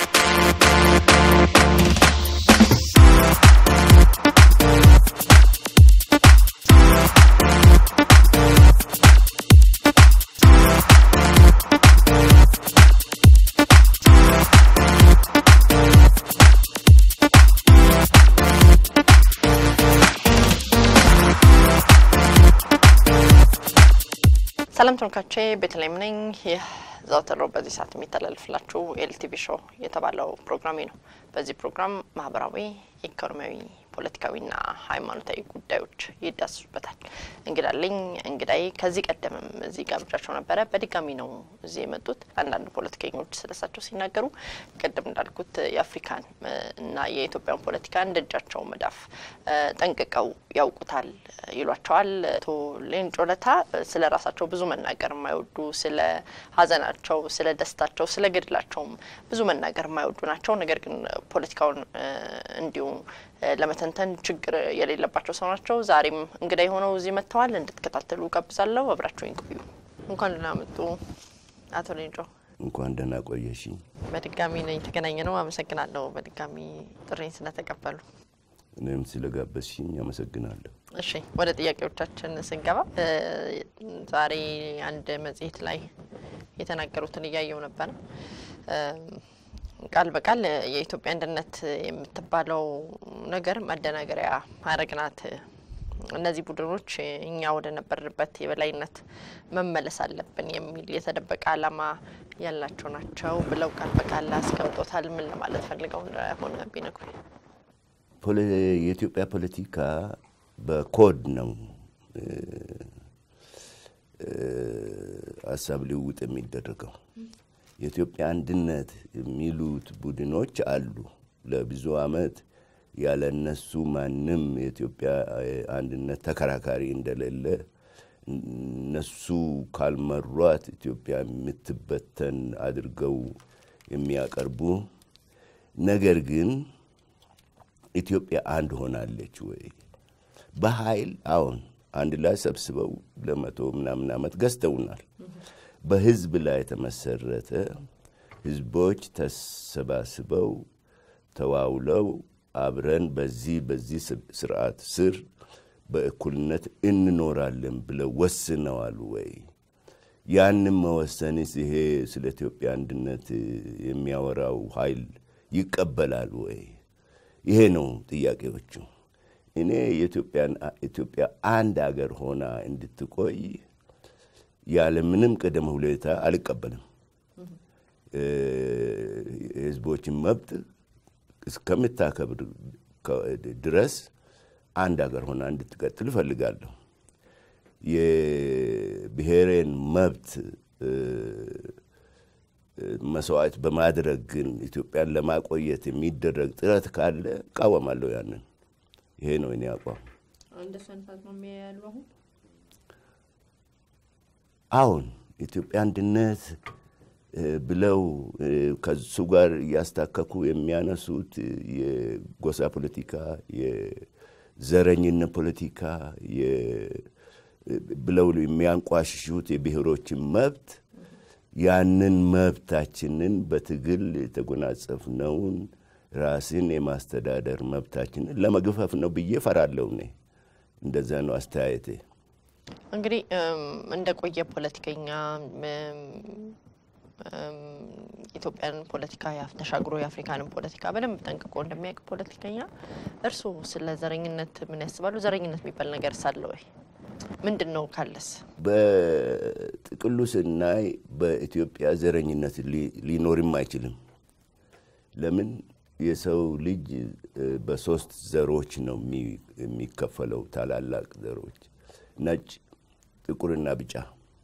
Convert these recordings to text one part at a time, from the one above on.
ሰላም ተመልካቾቼ ቤተልሔም ነኝ። ይህ ዘወትር በዚህ ሰዓት የሚተላለፍላችሁ ኤልቲቪ ሾው የተባለው ፕሮግራሜ ነው። በዚህ ፕሮግራም ማህበራዊ፣ ኢኮኖሚያዊ፣ ፖለቲካዊና ሃይማኖታዊ ጉዳዮች ይዳስሱበታል። እንግዳለኝ እንግዳይ ከዚህ ቀደምም እዚህ ጋብዣቸው ነበረ። በድጋሚ ነው እዚህ የመጡት። አንዳንድ ፖለቲከኞች ስለሳቸው ሲናገሩ ቅድም እንዳልኩት የአፍሪካን እና የኢትዮጵያን ፖለቲካ እንደ እጃቸው መዳፍ ጠንቅቀው ያውቁታል ይሏቸዋል። አቶ ሌንጮ ለታ ስለ ራሳቸው ብዙ መናገር የማይወዱ ስለ ሀዘናቸው፣ ስለ ደስታቸው፣ ስለ ገድላቸውም ብዙ መናገር የማይወዱ ናቸው። ነገር ግን ፖለቲካውን እንዲሁ ለመተንተን ችግር የሌለባቸው ሰው ናቸው። ዛሬም እንግዳ የሆነው እዚህ መጥተዋል። እንድትከታተሉ ጋብዛለሁ። አብራችሁኝ ቆዩ። እንኳን ደህና መጡ አቶ ሌንጮ። እንኳን ደህና ቆየሽኝ። በድጋሚ ነው የተገናኘ ነው። አመሰግናለሁ በድጋሚ ጥሬን ስለተቀበሉ። እኔም ስለጋበዝሽኝ አመሰግናለሁ። እሺ ወደ ጥያቄዎቻችን ስንገባ ዛሬ አንድ መጽሔት ላይ የተናገሩትን እያየው ነበረ። ቃል በቃል የኢትዮጵያ አንድነት የምትባለው ነገር መደናገሪያ ሀረግ ናት። እነዚህ ቡድኖች እኛ ወደ ነበርንበት የበላይነት መመለስ አለብን የሚል የተደበቀ ዓላማ ያላቸው ናቸው ብለው ቃል በቃል አስቀምጦታል። ምን ለማለት ፈልገው እንደሆነ ቢነግሩኝ። የኢትዮጵያ ፖለቲካ በኮድ ነው ሀሳብ ልውውጥ የሚደረገው። የኢትዮጵያ አንድነት የሚሉት ቡድኖች አሉ። ለብዙ ዓመት ያለ እነሱ ማንም የኢትዮጵያ አንድነት ተከራካሪ እንደሌለ እነሱ ካልመሯት ኢትዮጵያ የምትበተን አድርገው የሚያቀርቡ ነገር ግን ኢትዮጵያ አንድ ሆናለች ወይ? በኃይል አሁን አንድ ላይ ሰብስበው ለመቶ ምናምን ዓመት ገዝተውናል። በህዝብ ላይ የተመሰረተ ህዝቦች ተሰባስበው ተዋውለው አብረን በዚህ በዚህ ስርዓት ስር በእኩልነት እንኖራለን ብለው ወስነዋል ወይ? ያንም መወሰንስ ይሄ ስለ ኢትዮጵያ አንድነት የሚያወራው ኃይል ይቀበላል ወይ? ይሄ ነው ጥያቄዎቹ። እኔ ኢትዮጵያ አንድ አገር ሆና እንድትቆይ ያለ ምንም ቅድመ ሁኔታ አልቀበልም። የህዝቦችን መብት እስከምታከብር ድረስ አንድ ሀገር ሆና እንድትቀጥል እፈልጋለሁ። የብሔሬን መብት መስዋዕት በማድረግ ግን ኢትዮጵያን ለማቆየት የሚደረግ ጥረት ካለ እቃወማለሁ። ያንን ይሄ ነው እኔ አቋም። አሁን ኢትዮጵያ አንድነት ብለው ከሱ ጋር እያስታከኩ የሚያነሱት የጎሳ ፖለቲካ፣ የዘረኝነት ፖለቲካ ብለው የሚያንቋሽሹት የብሔሮችን መብት ያንን መብታችንን በትግል የተጎናጸፍነውን ራስን የማስተዳደር መብታችንን ለመግፈፍ ነው ብዬ ፈራለሁ። እኔ እንደዛ ነው አስተያየቴ። እንግዲህ እንደ ቆየ ፖለቲከኛ ኢትዮጵያን ፖለቲካ ተሻግሮ የአፍሪካንን ፖለቲካ በደንብ ጠንቅቆ እንደሚያውቅ ፖለቲከኛ እርስዎ ስለ ዘረኝነት ምን ያስባሉ? ዘረኝነት የሚባል ነገር ሳለ ወይ ምንድን ነው ካለስ? በጥቅሉ ስናይ በኢትዮጵያ ዘረኝነት ሊኖርም አይችልም። ለምን? የሰው ልጅ በሶስት ዘሮች ነው የሚከፈለው፣ ታላላቅ ዘሮች ነጭ፣ ጥቁርና ቢጫ።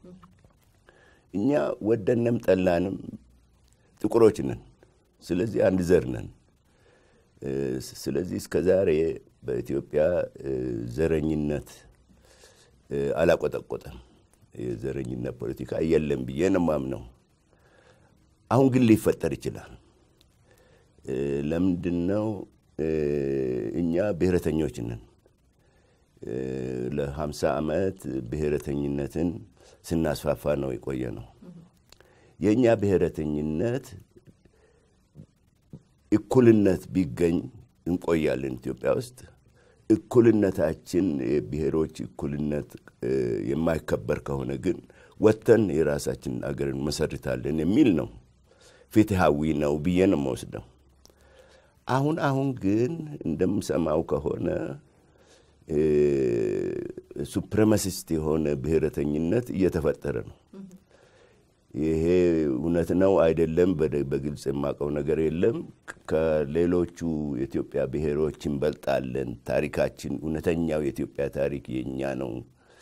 እኛ ወደንም ጠላንም ጥቁሮች ነን። ስለዚህ አንድ ዘር ነን። ስለዚህ እስከ ዛሬ በኢትዮጵያ ዘረኝነት አላቆጠቆጠም። የዘረኝነት ፖለቲካ የለም ብዬ ነው የማምነው። አሁን ግን ሊፈጠር ይችላል። ለምንድን ነው? እኛ ብሔረተኞች ነን። ለሀምሳ ዓመት ብሔረተኝነትን ስናስፋፋ ነው የቆየ ነው። የእኛ ብሔረተኝነት እኩልነት ቢገኝ እንቆያለን ኢትዮጵያ ውስጥ። እኩልነታችን የብሔሮች እኩልነት የማይከበር ከሆነ ግን ወጥተን የራሳችን አገር እንመሰርታለን የሚል ነው። ፍትሃዊ ነው ብዬ ነው የምወስደው። አሁን አሁን ግን እንደምሰማው ከሆነ ሱፕሬማሲስት የሆነ ብሔረተኝነት እየተፈጠረ ነው። ይሄ እውነት ነው አይደለም፣ በግልጽ የማውቀው ነገር የለም። ከሌሎቹ የኢትዮጵያ ብሔሮች እንበልጣለን፣ ታሪካችን፣ እውነተኛው የኢትዮጵያ ታሪክ የኛ ነው፣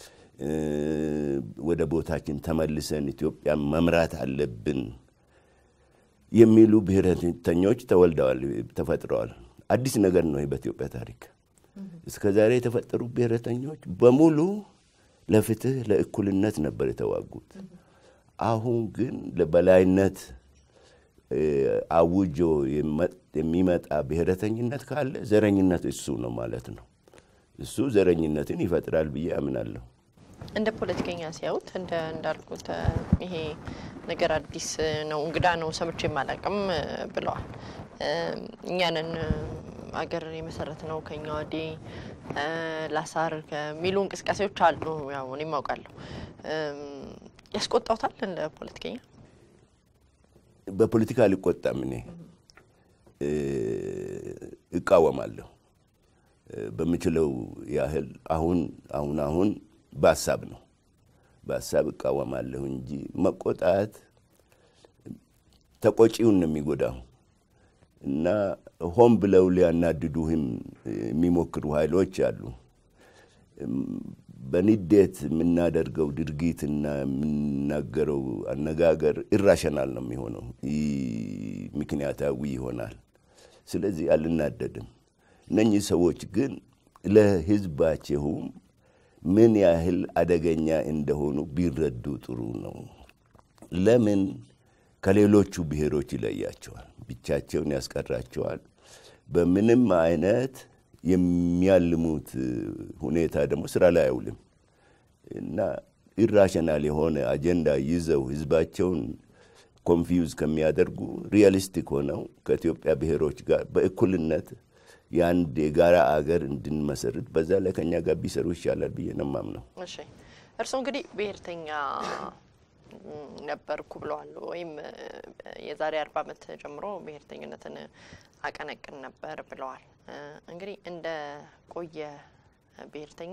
ወደ ቦታችን ተመልሰን ኢትዮጵያን መምራት አለብን የሚሉ ብሔረተኞች ተወልደዋል፣ ተፈጥረዋል። አዲስ ነገር ነው በኢትዮጵያ ታሪክ። እስከ ዛሬ የተፈጠሩ ብሔረተኞች በሙሉ ለፍትህ፣ ለእኩልነት ነበር የተዋጉት። አሁን ግን ለበላይነት አውጆ የሚመጣ ብሔረተኝነት ካለ ዘረኝነት እሱ ነው ማለት ነው። እሱ ዘረኝነትን ይፈጥራል ብዬ አምናለሁ። እንደ ፖለቲከኛ ሲያዩት እንደ እንዳልኩት ይሄ ነገር አዲስ ነው፣ እንግዳ ነው፣ ሰምቼ የማላቅም ብለዋል። እኛንን አገር የመሰረት ነው ከኛ ወዲህ ላሳር ከሚሉ እንቅስቃሴዎች አሉ። ያው እኔም አውቃለሁ። ያስቆጣውታል እንደ ፖለቲከኛ? በፖለቲካ አልቆጣም። እኔ እቃወማለሁ በምችለው ያህል አሁን አሁን አሁን በሀሳብ ነው በሀሳብ እቃወማለሁ እንጂ መቆጣት ተቆጪውን ነው የሚጎዳው እና ሆን ብለው ሊያናድዱህም የሚሞክሩ ኃይሎች አሉ። በንዴት የምናደርገው ድርጊትና የምናገረው አነጋገር ኢራሽናል ነው የሚሆነው፣ ምክንያታዊ ይሆናል። ስለዚህ አልናደድም። እነኚህ ሰዎች ግን ለሕዝባቸውም ምን ያህል አደገኛ እንደሆኑ ቢረዱ ጥሩ ነው። ለምን ከሌሎቹ ብሔሮች ይለያቸዋል? ብቻቸውን ያስቀራቸዋል። በምንም አይነት የሚያልሙት ሁኔታ ደግሞ ስራ ላይ አይውልም እና ኢራሽናል የሆነ አጀንዳ ይዘው ህዝባቸውን ኮንፊውዝ ከሚያደርጉ ሪያሊስቲክ ሆነው ከኢትዮጵያ ብሔሮች ጋር በእኩልነት የአንድ የጋራ አገር እንድንመሰርት በዛ ላይ ከኛ ጋር ቢሰሩ ይሻላል ብዬ ነው የማምነው። እሺ እርስዎ እንግዲህ ብሔርተኛ ነበርኩ ብለዋል። ወይም የዛሬ አርባ ዓመት ጀምሮ ብሔርተኝነትን አቀነቅን ነበር ብለዋል። እንግዲህ እንደ ቆየ ብሔርተኛ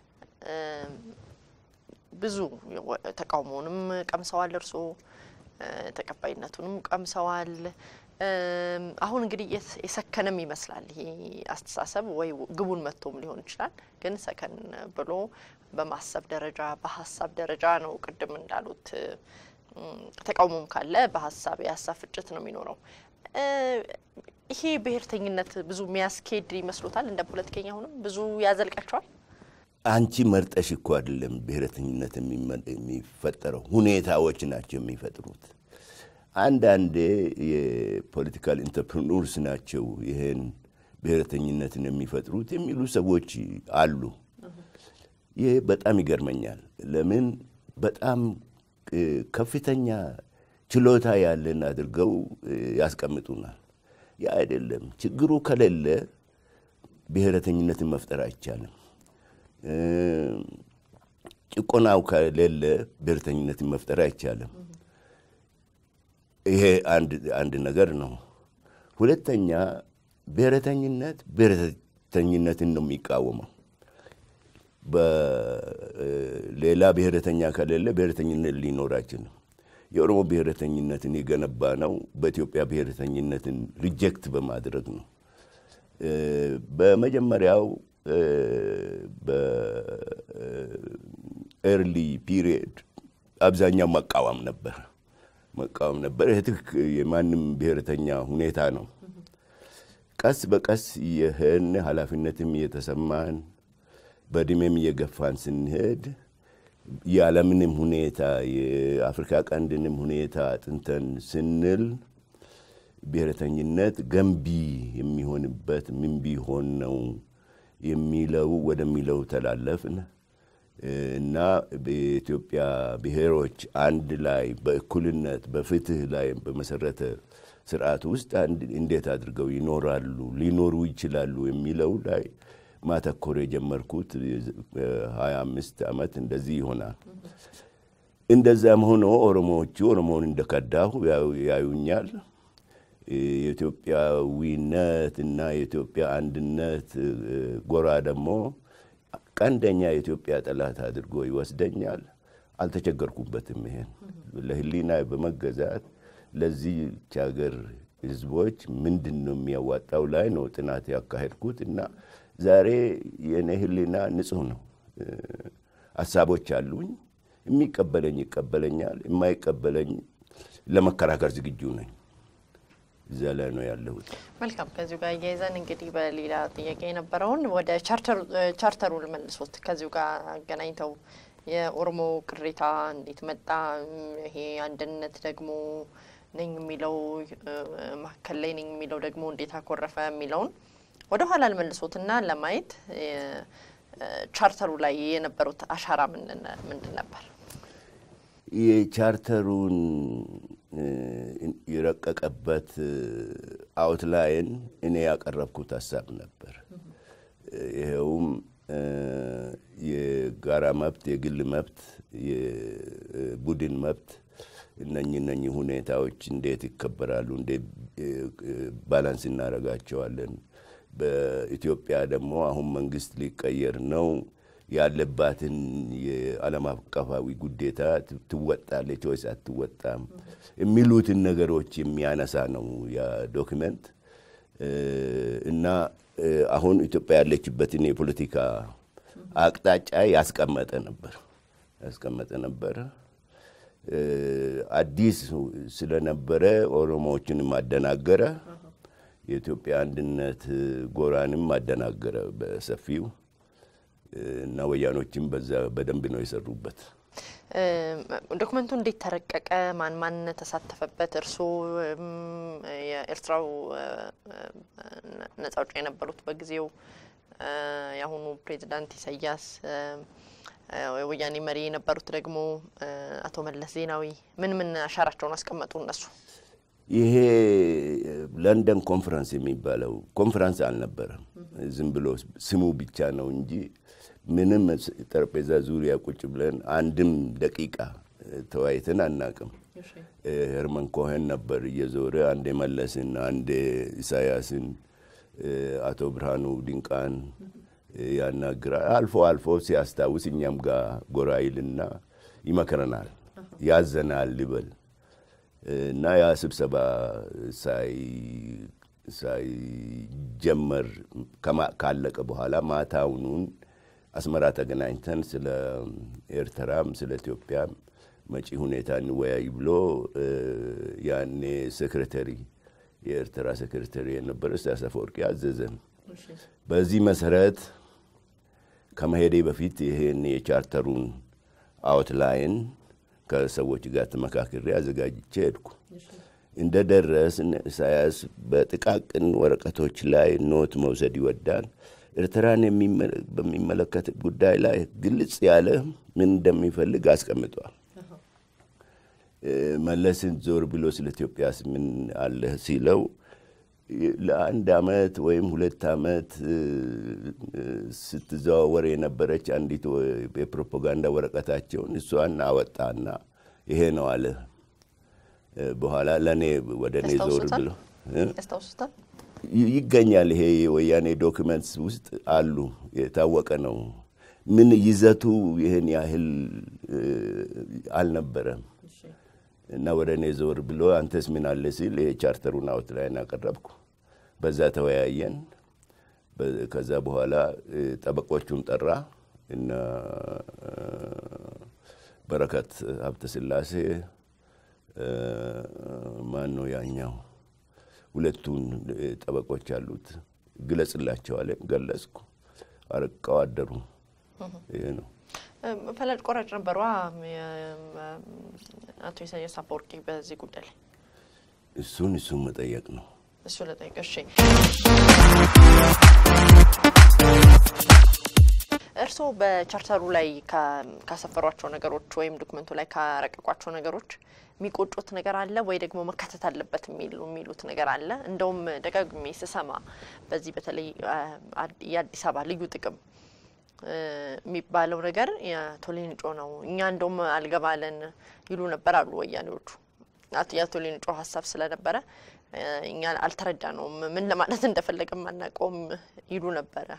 ብዙ ተቃውሞውንም ቀምሰዋል፣ እርስዎ ተቀባይነቱንም ቀምሰዋል። አሁን እንግዲህ የሰከነም ይመስላል ይሄ አስተሳሰብ ወይ ግቡን መጥቶም ሊሆን ይችላል። ግን ሰከን ብሎ በማሰብ ደረጃ በሀሳብ ደረጃ ነው። ቅድም እንዳሉት ተቃውሞም ካለ በሀሳብ የሀሳብ ፍጭት ነው የሚኖረው። ይሄ ብሔርተኝነት ብዙ የሚያስኬድ ይመስሎታል? እንደ ፖለቲከኛ አሁንም ብዙ ያዘልቃቸዋል? አንቺ መርጠሽ እኮ አይደለም ብሔረተኝነት የሚፈጠረው፣ ሁኔታዎች ናቸው የሚፈጥሩት። አንዳንዴ የፖለቲካል ኢንተርፕርኑርስ ናቸው ይህን ብሔረተኝነትን የሚፈጥሩት የሚሉ ሰዎች አሉ። ይህ በጣም ይገርመኛል። ለምን በጣም ከፍተኛ ችሎታ ያለን አድርገው ያስቀምጡናል። ያ አይደለም። ችግሩ ከሌለ ብሔረተኝነትን መፍጠር አይቻልም። ጭቆናው ከሌለ ብሔረተኝነትን መፍጠር አይቻልም። ይሄ አንድ ነገር ነው። ሁለተኛ ብሔረተኝነት ብሔረተኝነትን ነው የሚቃወመው። በሌላ ብሔረተኛ ከሌለ ብሔረተኝነት ሊኖር አይችልም። የኦሮሞ ብሔረተኝነትን የገነባ ነው በኢትዮጵያ ብሔረተኝነትን ሪጀክት በማድረግ ነው። በመጀመሪያው በኤርሊ ፒሪየድ አብዛኛው መቃወም ነበር መቃወም ነበር። ይህ ትክ የማንም ብሔረተኛ ሁኔታ ነው። ቀስ በቀስ ይህን ኃላፊነትም እየተሰማን በእድሜም እየገፋን ስንሄድ የዓለምንም ሁኔታ የአፍሪካ ቀንድንም ሁኔታ አጥንተን ስንል ብሔረተኝነት ገንቢ የሚሆንበት ምን ቢሆን ነው የሚለው ወደሚለው ተላለፍን እና በኢትዮጵያ ብሔሮች አንድ ላይ በእኩልነት በፍትህ ላይ በመሰረተ ስርዓት ውስጥ እንዴት አድርገው ይኖራሉ ሊኖሩ ይችላሉ የሚለው ላይ ማተኮር የጀመርኩት ሀያ አምስት ዓመት እንደዚህ ይሆናል። እንደዛም ሆኖ ኦሮሞዎቹ ኦሮሞውን እንደከዳሁ ያዩኛል። የኢትዮጵያዊነት እና የኢትዮጵያ አንድነት ጎራ ደግሞ ቀንደኛ የኢትዮጵያ ጠላት አድርጎ ይወስደኛል። አልተቸገርኩበትም። ይሄን ለሕሊና በመገዛት ለዚህች ሀገር ሕዝቦች ምንድን ነው የሚያዋጣው ላይ ነው ጥናት ያካሄድኩት እና ዛሬ የኔ ሕሊና ንጹሕ ነው። ሀሳቦች አሉኝ። የሚቀበለኝ ይቀበለኛል፣ የማይቀበለኝ ለመከራከር ዝግጁ ነኝ። እዛ ላይ ነው ያለሁት። መልካም። ከዚሁ ጋር እያይዘን እንግዲህ በሌላ ጥያቄ የነበረውን ወደ ቻርተሩ ልመልሶት ከዚሁ ጋር አገናኝተው የኦሮሞ ቅሬታ እንዴት መጣ፣ ይሄ አንድነት ደግሞ ነኝ የሚለው መካከል ላይ ነኝ የሚለው ደግሞ እንዴት አኮረፈ የሚለውን ወደ ኋላ ልመልሶትና ለማየት ቻርተሩ ላይ የነበሩት አሻራ ምንድን ነበር? የቻርተሩን የረቀቀበት አውትላይን እኔ ያቀረብኩት ሀሳብ ነበር። ይኸውም የጋራ መብት፣ የግል መብት፣ የቡድን መብት እነኚህ እነኚህ ሁኔታዎች እንዴት ይከበራሉ? እንዴት ባላንስ እናደርጋቸዋለን? በኢትዮጵያ ደግሞ አሁን መንግስት ሊቀየር ነው ያለባትን የዓለም አቀፋዊ ጉዴታ ትወጣለች ወይስ አትወጣም የሚሉትን ነገሮች የሚያነሳ ነው ያ ዶክመንት እና አሁን ኢትዮጵያ ያለችበትን የፖለቲካ አቅጣጫ ያስቀመጠ ነበር ያስቀመጠ ነበረ። አዲስ ስለነበረ ኦሮሞዎችንም አደናገረ። የኢትዮጵያ አንድነት ጎራንም አደናገረ በሰፊው እና ወያኖችም በዛ በደንብ ነው የሰሩበት። ዶክመንቱ እንዴት ተረቀቀ? ማን ማን ተሳተፈበት? እርስዎ የኤርትራው ነጻ አውጪ የነበሩት በጊዜው የአሁኑ ፕሬዚዳንት ኢሳያስ፣ የወያኔ መሪ የነበሩት ደግሞ አቶ መለስ ዜናዊ ምን ምን አሻራቸውን አስቀመጡ? እነሱ ይሄ ለንደን ኮንፈረንስ የሚባለው ኮንፈረንስ አልነበረም። ዝም ብሎ ስሙ ብቻ ነው እንጂ ምንም ጠረጴዛ ዙሪያ ቁጭ ብለን አንድም ደቂቃ ተወያይተን አናቅም። ሄርመን ኮሄን ነበር እየዞረ አንዴ መለስን፣ አንዴ ኢሳያስን፣ አቶ ብርሃኑ ድንቃን ያናግራል። አልፎ አልፎ ሲያስታውስ እኛም ጋር ጎራ ይልና ይመክረናል፣ ያዘናል ልበል እና ያ ስብሰባ ሳይጀመር ካለቀ በኋላ ማታውኑን አስመራ ተገናኝተን ስለ ኤርትራም ስለ ኢትዮጵያም መጪ ሁኔታ እንወያይ ብሎ ያኔ ሴክሬተሪ የኤርትራ ሴክሬተሪ የነበረ ኢሳያስ አፈወርቂ አዘዘን። በዚህ መሰረት ከመሄዴ በፊት ይሄን የቻርተሩን አውትላይን ከሰዎች ጋር ተመካክሬ አዘጋጅቼ ሄድኩ። እንደ ደረስን ኢሳያስ በጥቃቅን ወረቀቶች ላይ ኖት መውሰድ ይወዳል። ኤርትራን በሚመለከት ጉዳይ ላይ ግልጽ ያለ ምን እንደሚፈልግ አስቀምጧል። መለስን ዞር ብሎ ስለ ኢትዮጵያስ ምን አለህ ሲለው ለአንድ አመት ወይም ሁለት አመት ስትዘዋወር የነበረች አንዲት የፕሮፓጋንዳ ወረቀታቸውን እሷን አወጣና ይሄ ነው አለ። በኋላ ለእኔ ወደ እኔ ዞር ብሎ ያስታውሱታል? ይገኛል። ይሄ የወያኔ ዶክመንትስ ውስጥ አሉ። የታወቀ ነው። ምን ይዘቱ ይህን ያህል አልነበረም። እና ወደ እኔ ዞር ብሎ አንተስ ምን አለ ሲል የቻርተሩን አውትላይን አቀረብኩ። በዛ ተወያየን። ከዛ በኋላ ጠበቆቹን ጠራ እና በረከት ሀብተ ስላሴ ማን ነው ያኛው ሁለቱን ጠበቆች አሉት ግለጽላቸዋል። ገለጽኩ። አርቀው አደሩ። ይሄ ነው። ፈላጭ ቆራጭ ነበሯ አቶ ኢሳያስ አፈወርቂ በዚህ ጉዳይ ላይ እሱን እሱን መጠየቅ ነው። እሱ ለጠየቅ እሺ። እርስዎ በቻርተሩ ላይ ካሰፈሯቸው ነገሮች ወይም ዶክመንቱ ላይ ካረቀቋቸው ነገሮች የሚቆጩት ነገር አለ ወይ ደግሞ መካተት አለበት የሚሉ የሚሉት ነገር አለ? እንደውም ደጋግሜ ስሰማ በዚህ በተለይ የአዲስ አበባ ልዩ ጥቅም የሚባለው ነገር የአቶ ሌንጮ ነው፣ እኛ እንደውም አልገባለን ይሉ ነበር አሉ ወያኔዎቹ። የአቶ ሌንጮ ሀሳብ ስለነበረ እኛ አልተረዳ ነውም ምን ለማለት እንደፈለገም አናውቀውም ይሉ ነበረ።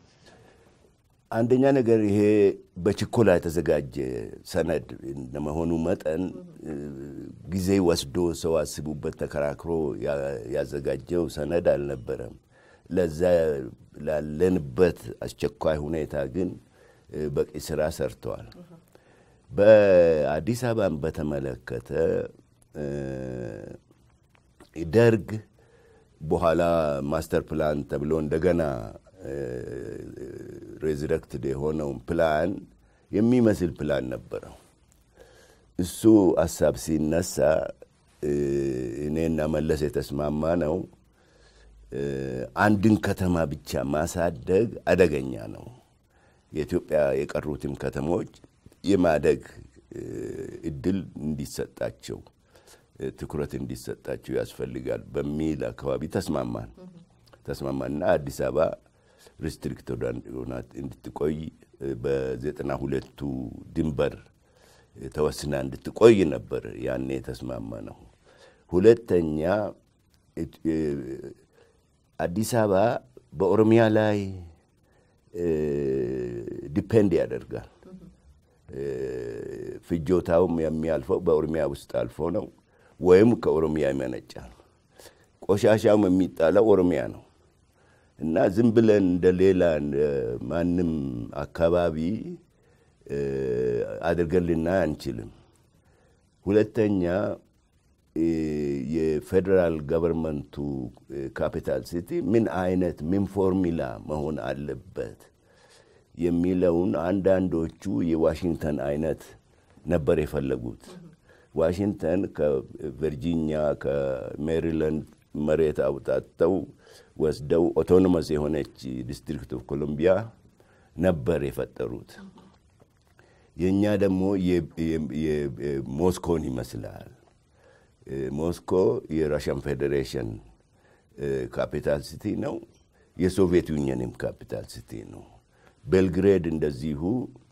አንደኛ ነገር ይሄ በችኮላ የተዘጋጀ ሰነድ እንደመሆኑ መጠን ጊዜ ወስዶ ሰው አስቡበት ተከራክሮ ያዘጋጀው ሰነድ አልነበረም። ለዛ ላለንበት አስቸኳይ ሁኔታ ግን በቂ ስራ ሰርተዋል። በአዲስ አበባን በተመለከተ ደርግ በኋላ ማስተር ፕላን ተብሎ እንደገና ሬዝረክትድ የሆነውን ፕላን የሚመስል ፕላን ነበረው። እሱ ሀሳብ ሲነሳ እኔና መለስ የተስማማ ነው። አንድን ከተማ ብቻ ማሳደግ አደገኛ ነው። የኢትዮጵያ የቀሩትም ከተሞች የማደግ እድል እንዲሰጣቸው ትኩረት እንዲሰጣቸው ያስፈልጋል በሚል አካባቢ ተስማማን ተስማማና አዲስ አበባ ሪስትሪክት ሆና እንድትቆይ በዘጠና ሁለቱ ድንበር ተወስና እንድትቆይ ነበር ያኔ የተስማማ ነው። ሁለተኛ አዲስ አበባ በኦሮሚያ ላይ ዲፔንድ ያደርጋል። ፍጆታውም የሚያልፈው በኦሮሚያ ውስጥ አልፎ ነው ወይም ከኦሮሚያ ይመነጫል። ቆሻሻውም የሚጣለው ኦሮሚያ ነው እና ዝም ብለን እንደ ሌላ ማንም አካባቢ አድርገን ልናይ አንችልም። ሁለተኛ የፌዴራል ገቨርንመንቱ ካፒታል ሲቲ ምን አይነት ምን ፎርሙላ መሆን አለበት የሚለውን አንዳንዶቹ የዋሽንግተን አይነት ነበር የፈለጉት። ዋሽንግተን ከቨርጂኒያ ከሜሪላንድ መሬት አውጣተው ወስደው ኦቶኖመስ የሆነች ዲስትሪክት ኦፍ ኮሎምቢያ ነበር የፈጠሩት። የእኛ ደግሞ ሞስኮን ይመስላል። ሞስኮ የራሽያን ፌዴሬሽን ካፒታል ሲቲ ነው። የሶቪየት ዩኒየንም ካፒታል ሲቲ ነው። ቤልግሬድ እንደዚሁ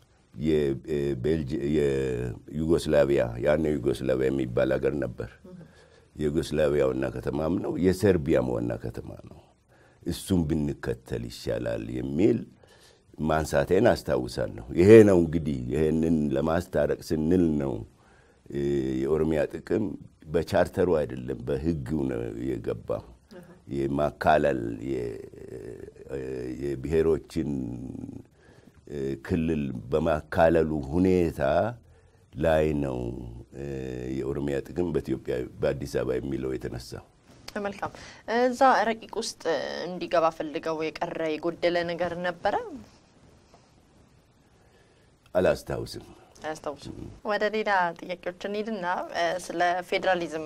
የዩጎስላቪያ ያኔ ዩጎስላቪያ የሚባል ሀገር ነበር። የዩጎስላቪያ ዋና ከተማም ነው። የሰርቢያም ዋና ከተማ ነው። እሱም ብንከተል ይሻላል የሚል ማንሳቴን አስታውሳለሁ። ይሄ ነው እንግዲህ ይሄንን ለማስታረቅ ስንል ነው የኦሮሚያ ጥቅም በቻርተሩ አይደለም በሕግ ነው የገባው። የማካለል የብሔሮችን ክልል በማካለሉ ሁኔታ ላይ ነው የኦሮሚያ ጥቅም በኢትዮጵያ በአዲስ አበባ የሚለው የተነሳው። መልካም። እዛ ረቂቅ ውስጥ እንዲገባ ፈልገው የቀረ የጎደለ ነገር ነበረ? አላስታውስም። አያስታውሱም። ወደ ሌላ ጥያቄዎች እንሂድና ስለ ፌዴራሊዝም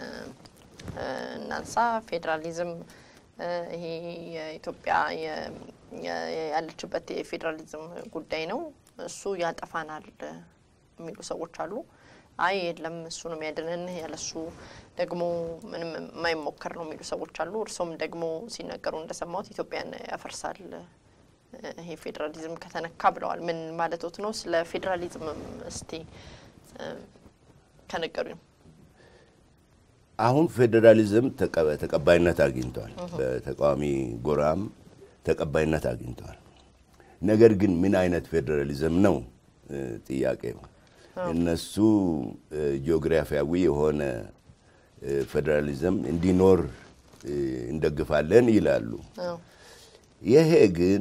እናንሳ። ፌዴራሊዝም ይሄ የኢትዮጵያ ያለችበት የፌዴራሊዝም ጉዳይ ነው። እሱ ያጠፋናል የሚሉ ሰዎች አሉ። አይ የለም እሱ ነው የሚያድንን፣ ያለሱ ደግሞ ምንም የማይሞከር ነው የሚሉ ሰዎች አሉ። እርሶም ደግሞ ሲናገሩ እንደሰማሁት ኢትዮጵያን ያፈርሳል ይሄ ፌዴራሊዝም ከተነካ ብለዋል። ምን ማለቶት ነው? ስለ ፌዴራሊዝም እስቲ ከነገሩኝ። አሁን ፌዴራሊዝም ተቀባይነት አግኝቷል። በተቃዋሚ ጎራም ተቀባይነት አግኝቷል። ነገር ግን ምን አይነት ፌዴራሊዝም ነው ጥያቄው። እነሱ ጂኦግራፊያዊ የሆነ ፌዴራሊዝም እንዲኖር እንደግፋለን ይላሉ። ይሄ ግን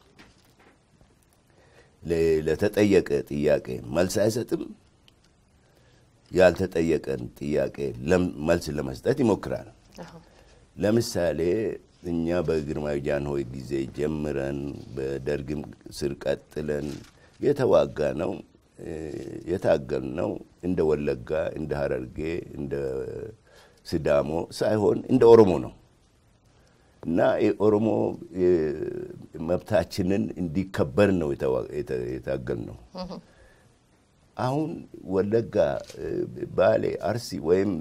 ለተጠየቀ ጥያቄ መልስ አይሰጥም። ያልተጠየቀን ጥያቄ መልስ ለመስጠት ይሞክራል። ለምሳሌ እኛ በግርማዊ ጃንሆይ ጊዜ ጀምረን በደርግም ስር ቀጥለን የተዋጋ ነው የታገል ነው እንደ ወለጋ፣ እንደ ሀረርጌ፣ እንደ ስዳሞ ሳይሆን እንደ ኦሮሞ ነው። እና የኦሮሞ መብታችንን እንዲከበር ነው የታገል ነው። አሁን ወለጋ፣ ባሌ፣ አርሲ ወይም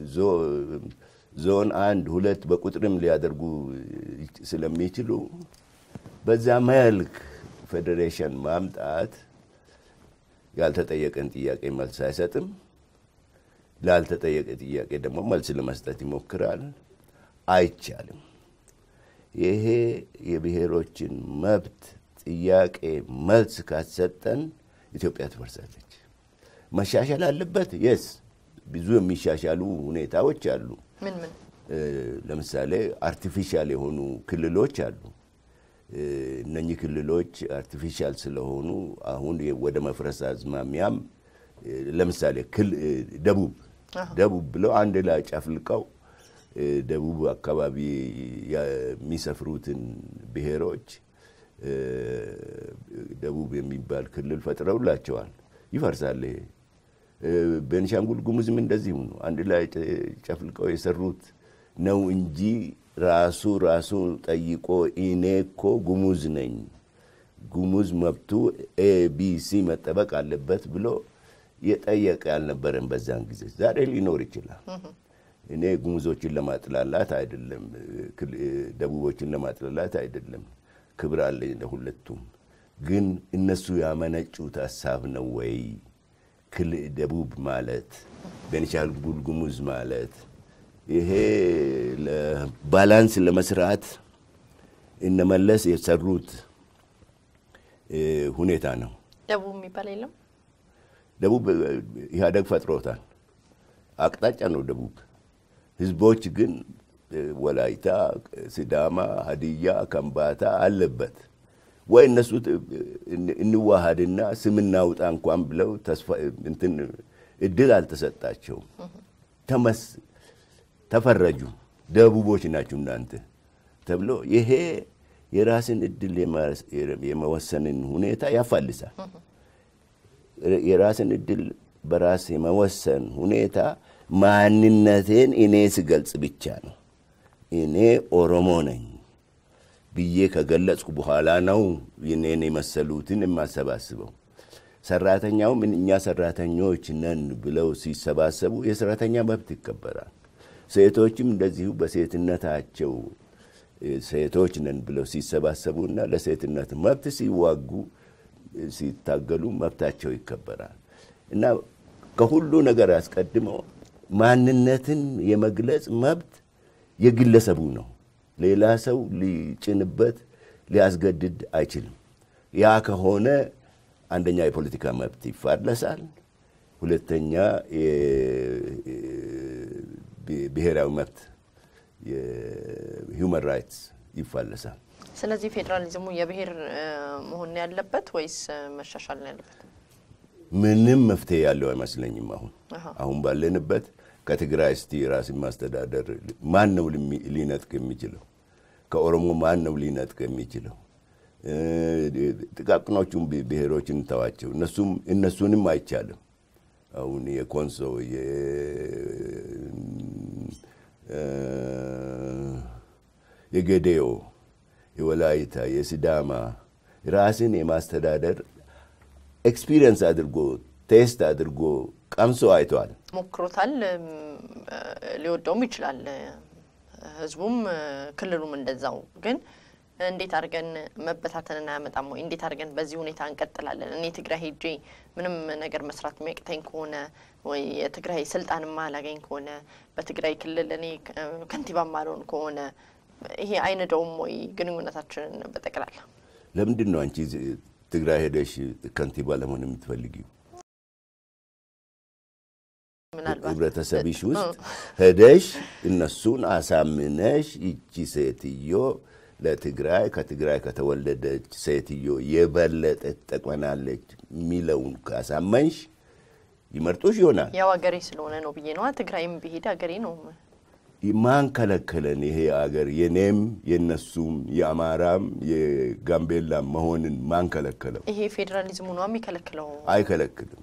ዞን አንድ ሁለት በቁጥርም ሊያደርጉ ስለሚችሉ በዛ መልክ ፌዴሬሽን ማምጣት ያልተጠየቀን ጥያቄ መልስ አይሰጥም። ላልተጠየቀ ጥያቄ ደግሞ መልስ ለመስጠት ይሞክራል። አይቻልም። ይሄ የብሔሮችን መብት ጥያቄ መልስ ካሰጠን ኢትዮጵያ ትፈርሳለች። መሻሻል አለበት። የስ ብዙ የሚሻሻሉ ሁኔታዎች አሉ። ምን ምን? ለምሳሌ አርቲፊሻል የሆኑ ክልሎች አሉ። እነኚህ ክልሎች አርቲፊሻል ስለሆኑ አሁን ወደ መፍረስ አዝማሚያም ለምሳሌ ደቡብ ደቡብ ብለው አንድ ላይ ጨፍልቀው ደቡብ አካባቢ የሚሰፍሩትን ብሔሮች ደቡብ የሚባል ክልል ፈጥረውላቸዋል። ይፈርሳል። ይሄ ቤንሻንጉል ጉሙዝም እንደዚሁ ነው። አንድ ላይ ጨፍልቀው የሰሩት ነው እንጂ ራሱ ራሱ ጠይቆ እኔ እኮ ጉሙዝ ነኝ፣ ጉሙዝ መብቱ ኤቢሲ መጠበቅ አለበት ብሎ የጠየቀ ያልነበረን በዛን ጊዜ። ዛሬ ሊኖር ይችላል። እኔ ጉሙዞችን ለማጥላላት አይደለም፣ ደቡቦችን ለማጥላላት አይደለም። ክብር አለኝ ለሁለቱም። ግን እነሱ ያመነጩት ሀሳብ ነው ወይ? ደቡብ ማለት ቤኒሻንጉል ጉሙዝ ማለት ይሄ ባላንስ ለመስራት እነመለስ የሰሩት ሁኔታ ነው። ደቡብ የሚባል የለም። ደቡብ ኢህአደግ ፈጥሮታል። አቅጣጫ ነው ደቡብ። ህዝቦች ግን ወላይታ፣ ሲዳማ፣ ሀዲያ፣ ከምባታ አለበት ወይ እነሱ እንዋሃድና ስም እናውጣ እንኳን ብለው ተስፋ እንትን እድል አልተሰጣቸውም። ተመስ ተፈረጁ። ደቡቦች ናችሁ እናንተ ተብሎ ይሄ የራስን እድል የመወሰንን ሁኔታ ያፋልሳል። የራስን እድል በራስ የመወሰን ሁኔታ ማንነቴን እኔ ስገልጽ ብቻ ነው። እኔ ኦሮሞ ነኝ ብዬ ከገለጽኩ በኋላ ነው እኔን የመሰሉትን የማሰባስበው። ሰራተኛውም እኛ ሰራተኞች ነን ብለው ሲሰባሰቡ የሰራተኛ መብት ይከበራል። ሴቶችም እንደዚሁ በሴትነታቸው ሴቶች ነን ብለው ሲሰባሰቡና ለሴትነት መብት ሲዋጉ ሲታገሉ መብታቸው ይከበራል እና ከሁሉ ነገር አስቀድመው ማንነትን የመግለጽ መብት የግለሰቡ ነው። ሌላ ሰው ሊጭንበት ሊያስገድድ አይችልም። ያ ከሆነ አንደኛ የፖለቲካ መብት ይፋለሳል፣ ሁለተኛ ብሔራዊ መብት የሂውማን ራይትስ ይፋለሳል። ስለዚህ ፌዴራሊዝሙ የብሔር መሆን ያለበት ወይስ መሻሻል ነው ያለበት? ምንም መፍትሄ ያለው አይመስለኝም። አሁን አሁን ባለንበት ከትግራይ እስቲ ራስን ማስተዳደር ማን ነው ሊነጥቅ የሚችለው? ከኦሮሞ ማን ነው ሊነጥቅ የሚችለው? ጥቃቅኖቹን ብሔሮችን እንተዋቸው፣ እነሱም እነሱንም አይቻልም። አሁን የኮንሶ የጌዴኦ፣ የወላይታ፣ የሲዳማ ራስን የማስተዳደር ኤክስፒሪየንስ አድርጎ ቴስት አድርጎ ቀምሶ አይተዋል፣ ሞክሮታል። ሊወደውም ይችላል ህዝቡም ክልሉም እንደዛው። ግን እንዴት አድርገን መበታተንን አያመጣም ወይ? እንዴት አድርገን በዚህ ሁኔታ እንቀጥላለን? እኔ ትግራይ ሄጄ ምንም ነገር መስራት የሚያቅተኝ ከሆነ ወይ የትግራይ ስልጣን ማላገኝ ከሆነ በትግራይ ክልል እኔ ከንቲባ ማልሆን ከሆነ ይሄ አይነደውም ወይ ግንኙነታችንን በጠቅላላ? ለምንድን ነው አንቺ ትግራይ ሄደሽ ከንቲባ ለመሆን የምትፈልጊው? ህብረተሰብሽ ውስጥ ሄደሽ እነሱን አሳምነሽ ይቺ ሴትዮ ለትግራይ ከትግራይ ከተወለደች ሴትዮ የበለጠ ትጠቅመናለች የሚለውን ካሳመንሽ ይመርጡሽ ይሆናል። ያው ሀገሬ ስለሆነ ነው ብዬ ነዋ። ትግራይም ብሄድ ሀገሬ ነው። ማን ከለከለን? ይሄ አገር የኔም የነሱም የአማራም የጋምቤላም መሆንን ማን ከለከለው? ይሄ ፌዴራሊዝሙ ነው የሚከለክለው? አይከለክልም።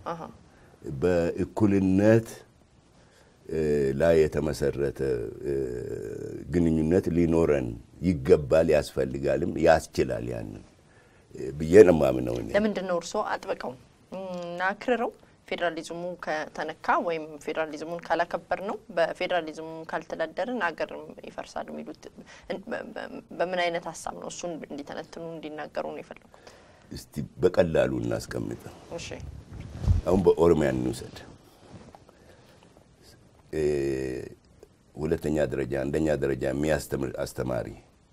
በእኩልነት ላይ የተመሰረተ ግንኙነት ሊኖረን ይገባል፣ ያስፈልጋልም፣ ያስችላል ያንን ብዬ ነው የማምነው እኔ። ለምንድን ነው እርስዎ አጥብቀው እና አክርረው ፌዴራሊዝሙ ከተነካ ወይም ፌዴራሊዝሙን ካላከበር ነው በፌዴራሊዝሙ ካልተዳደርን አገር ይፈርሳል የሚሉት በምን አይነት ሀሳብ ነው? እሱን እንዲተነትኑ እንዲናገሩ ነው የፈለጉት። እስቲ በቀላሉ እናስቀምጥ። እሺ አሁን በኦሮሚያ እንውሰድ። ሁለተኛ ደረጃ አንደኛ ደረጃ የሚያስተምር አስተማሪ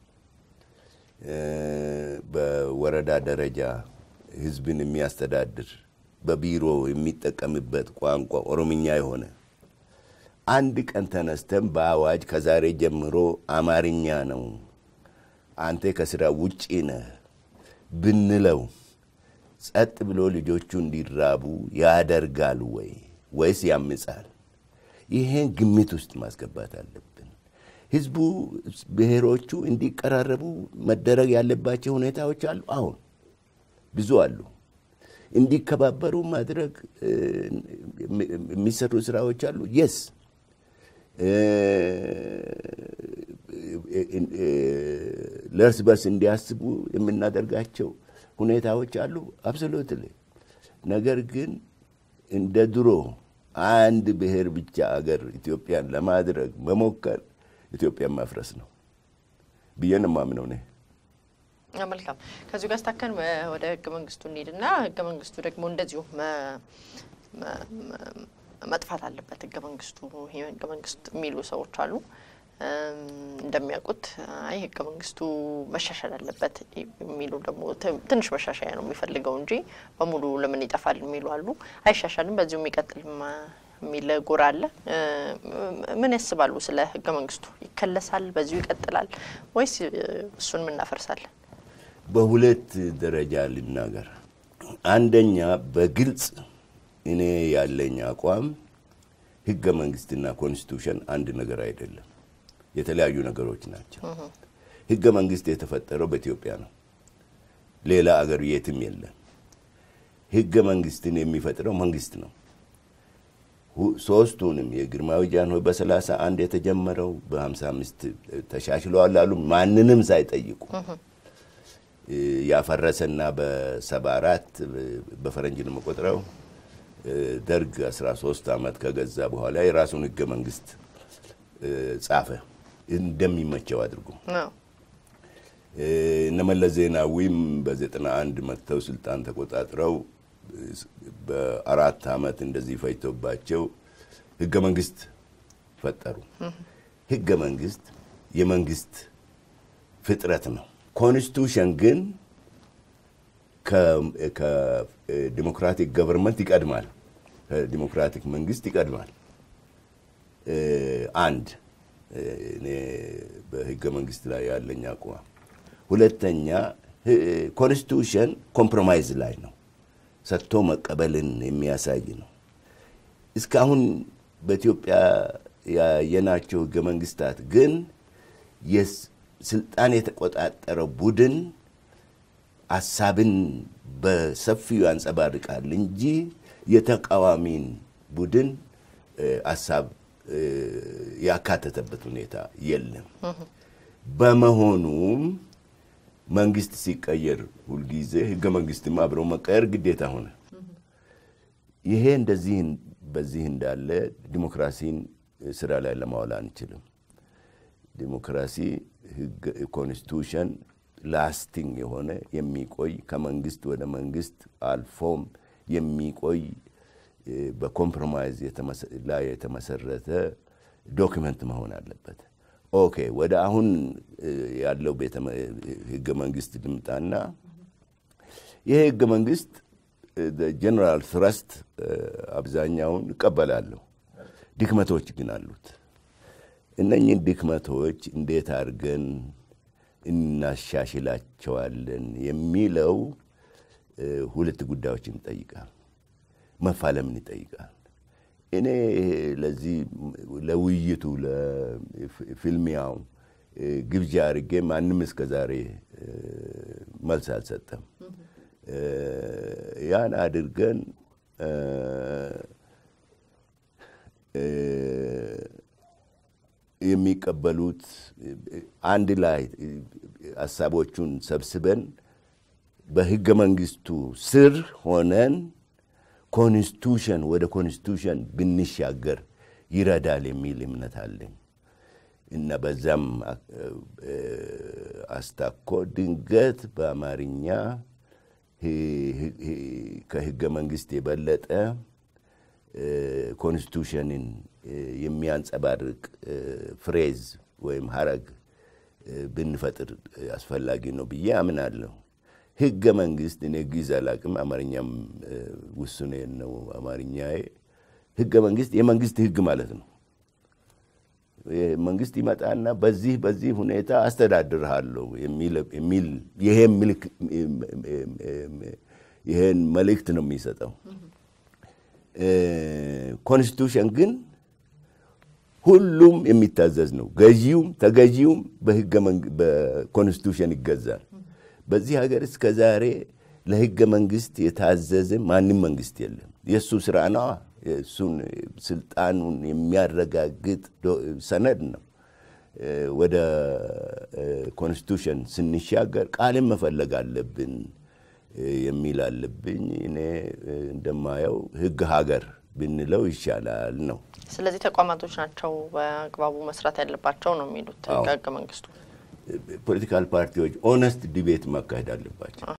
በወረዳ ደረጃ ህዝብን የሚያስተዳድር በቢሮ የሚጠቀምበት ቋንቋ ኦሮምኛ የሆነ አንድ ቀን ተነስተን በአዋጅ ከዛሬ ጀምሮ አማርኛ ነው አንተ ከስራ ውጪ ነህ ብንለው ጸጥ ብሎ ልጆቹ እንዲራቡ ያደርጋል ወይ ወይስ ያምጻል? ይሄን ግምት ውስጥ ማስገባት አለብን። ህዝቡ ብሔሮቹ እንዲቀራረቡ መደረግ ያለባቸው ሁኔታዎች አሉ። አሁን ብዙ አሉ። እንዲከባበሩ ማድረግ የሚሰሩ ስራዎች አሉ። የስ ለእርስ በርስ እንዲያስቡ የምናደርጋቸው ሁኔታዎች አሉ። አብሶሉትሊ። ነገር ግን እንደ ድሮ አንድ ብሔር ብቻ አገር ኢትዮጵያን ለማድረግ መሞከር ኢትዮጵያን ማፍረስ ነው ብዬ ነው የማምነው እኔ። መልካም ከዚሁ ጋር ስታከን ወደ ህገ መንግስቱ እንሂድና ህገ መንግስቱ ደግሞ እንደዚሁ መጥፋት አለበት ህገ መንግስቱ ይህ ህገ መንግስት የሚሉ ሰዎች አሉ። እንደሚያውቁት አይ ህገ መንግስቱ መሻሻል አለበት የሚሉ ደግሞ ትንሽ መሻሻያ ነው የሚፈልገው እንጂ በሙሉ ለምን ይጠፋል የሚሉ አሉ። አይሻሻልም በዚሁ የሚቀጥል የሚል ጎራ አለ። ምን ያስባሉ ስለ ህገ መንግስቱ? ይከለሳል፣ በዚሁ ይቀጥላል ወይስ እሱን ምናፈርሳለን? በሁለት ደረጃ ልናገር። አንደኛ በግልጽ እኔ ያለኝ አቋም ህገ መንግስትና ኮንስቲቱሽን አንድ ነገር አይደለም፣ የተለያዩ ነገሮች ናቸው። ህገ መንግስት የተፈጠረው በኢትዮጵያ ነው። ሌላ አገር የትም የለም። ህገ መንግስትን የሚፈጥረው መንግስት ነው። ሶስቱንም የግርማዊ ጃንሆይ በሰላሳ አንድ የተጀመረው በሀምሳ አምስት ተሻሽለዋል አሉ ማንንም ሳይጠይቁ ያፈረሰና በሰባ አራት በፈረንጅ ነው የምቆጥረው ደርግ 13 ዓመት ከገዛ በኋላ የራሱን ህገ መንግስት ጻፈ እንደሚመቸው አድርጎ። እነ መለስ ዜናዊም በዘጠና አንድ መጥተው ስልጣን ተቆጣጥረው በአራት ዓመት እንደዚህ ፈጅቶባቸው ህገ መንግስት ፈጠሩ። ህገ መንግስት የመንግስት ፍጥረት ነው። ኮንስቲቱሽን ግን ከዲሞክራቲክ ገቨርንመንት ይቀድማል። ከዲሞክራቲክ መንግስት ይቀድማል። አንድ እኔ በህገ መንግስት ላይ ያለኝ አቋም። ሁለተኛ ኮንስቲቱሽን ኮምፕሮማይዝ ላይ ነው፣ ሰጥቶ መቀበልን የሚያሳይ ነው። እስካሁን በኢትዮጵያ ያየናቸው ህገ መንግስታት ግን ስልጣን የተቆጣጠረው ቡድን ሀሳብን በሰፊው ያንጸባርቃል እንጂ የተቃዋሚን ቡድን ሀሳብ ያካተተበት ሁኔታ የለም። በመሆኑም መንግስት ሲቀየር ሁልጊዜ ህገ መንግስትም አብረው መቀየር ግዴታ ሆነ። ይሄ እንደዚህ በዚህ እንዳለ ዲሞክራሲን ስራ ላይ ለማዋል አንችልም። ዲሞክራሲ ኮንስቲቱሽን ላስቲንግ የሆነ የሚቆይ ከመንግስት ወደ መንግስት አልፎም የሚቆይ በኮምፕሮማይዝ ላይ የተመሰረተ ዶክመንት መሆን አለበት። ኦኬ፣ ወደ አሁን ያለው ህገ መንግስት ልምጣና ይሄ ህገ መንግስት ጀነራል ትረስት አብዛኛውን እቀበላለሁ። ድክመቶች ግን አሉት። እነኝህን ድክመቶች እንዴት አድርገን እናሻሽላቸዋለን የሚለው ሁለት ጉዳዮችን ይጠይቃል። መፋለምን ይጠይቃል። እኔ ለዚህ ለውይይቱ ለፊልሚያው ግብዣ አድርጌ ማንም እስከ ዛሬ መልስ አልሰጠም። ያን አድርገን የሚቀበሉት አንድ ላይ ሀሳቦቹን ሰብስበን በህገ መንግስቱ ስር ሆነን ኮንስቲቱሽን ወደ ኮንስቲቱሽን ብንሻገር ይረዳል የሚል እምነት አለኝ እና በዛም አስታኮ ድንገት በአማርኛ ከህገ መንግስት የበለጠ ኮንስቲቱሽንን የሚያንጸባርቅ ፍሬዝ ወይም ሀረግ ብንፈጥር አስፈላጊ ነው ብዬ አምናለሁ። ህገ መንግስት እኔ ግዕዝ አላቅም፣ አማርኛም ውሱኔ ነው አማርኛዬ። ህገ መንግስት የመንግስት ህግ ማለት ነው። መንግስት ይመጣና በዚህ በዚህ ሁኔታ አስተዳድርሃለሁ የሚል ይሄን መልእክት ነው የሚሰጠው። ኮንስቲቱሽን ግን ሁሉም የሚታዘዝ ነው። ገዢውም ተገዢውም በኮንስቲቱሽን ይገዛል። በዚህ ሀገር እስከ ዛሬ ለህገ መንግስት የታዘዘ ማንም መንግስት የለም። የእሱ ስራ ነዋ። የእሱን ስልጣኑን የሚያረጋግጥ ሰነድ ነው። ወደ ኮንስቲቱሽን ስንሻገር ቃልን መፈለግ አለብን የሚል አለብኝ። እኔ እንደማየው ህግ ሀገር ብንለው ይሻላል ነው። ስለዚህ ተቋማቶች ናቸው በአግባቡ መስራት ያለባቸው ነው የሚሉት ህገ መንግስቱ። ፖለቲካል ፓርቲዎች ኦነስት ዲቤት ማካሄድ አለባቸው።